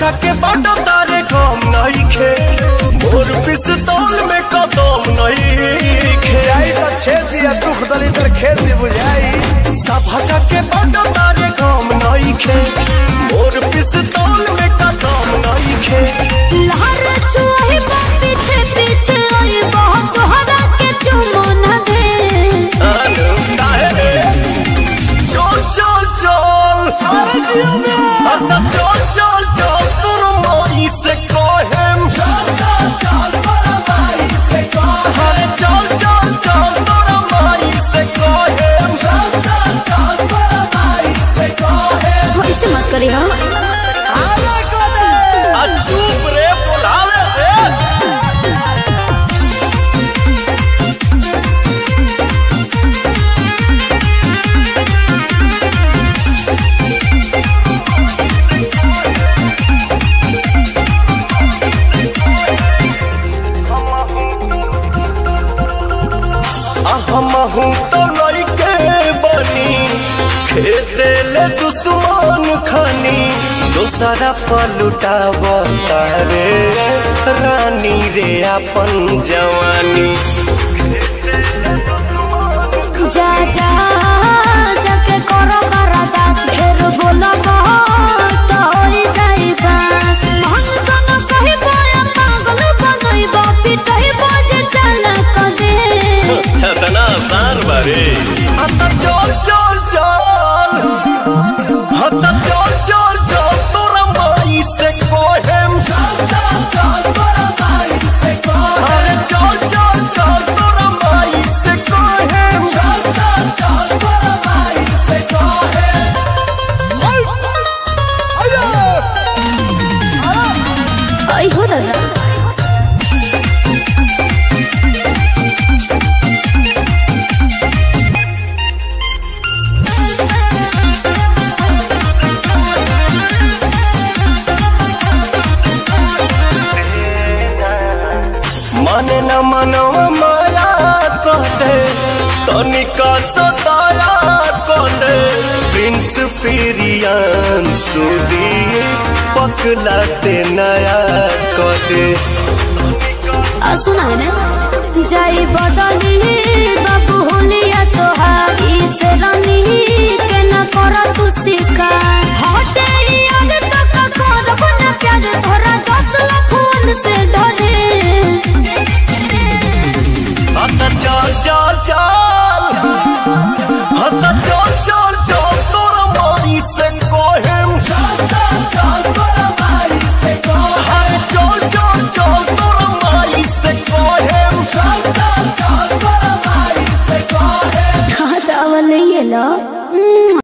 भगा के बाटो तारे कम नहीं खे मोर पिस्तौल में कदम नहीं खे जाई तो छेद दिया दुख दलितर खेत दी बुझाई भगा के बाटो तारे कम नहीं खे मोर पिस्तौल में कदम नहीं खे लहर चुआही बा पीछे पीछे आई बहुत तोहरा के चुमो न दे अनु काहे रे चल चल चल अरे जियो में अच्छा चल चल चल सुर मोई से कोहेम चल चल चल तोरा माई से कोहेम अरे चल चल चल तोरा माई से कोहेम चल चल चल तोरा माई से कोहेम ऐसे मत करी हो आले को दे आ चुप रे बुलावे रे हमहू तो लड़के बनी खेते ले दुश्मन खानी दोसरा पलुटाव तारे रानी रे अपन जवानी जा जा जाके करो करादास फेर बोलो बहुत होई जाई बात मन सन कही बोया पागल बनई बा पिटई बजे चल क दे इतना आसान बारे हता चल चल चल हता चल चल चल तोरा माई से कोहेम चल चल चल तोरा माई से कोहेम अरे चल चल चल तोरा माई से कोहेम चल चल चल तोरा माई से कोहेम आई हो दादा माने न मनवा माया कहते तनिका सताया कहते प्रिंस पिरियन सुदी पकलाते नया कहते आ सुना है ना जाई बदली बाबू होलिया तोहार इस रंगी के न करा तू शिकार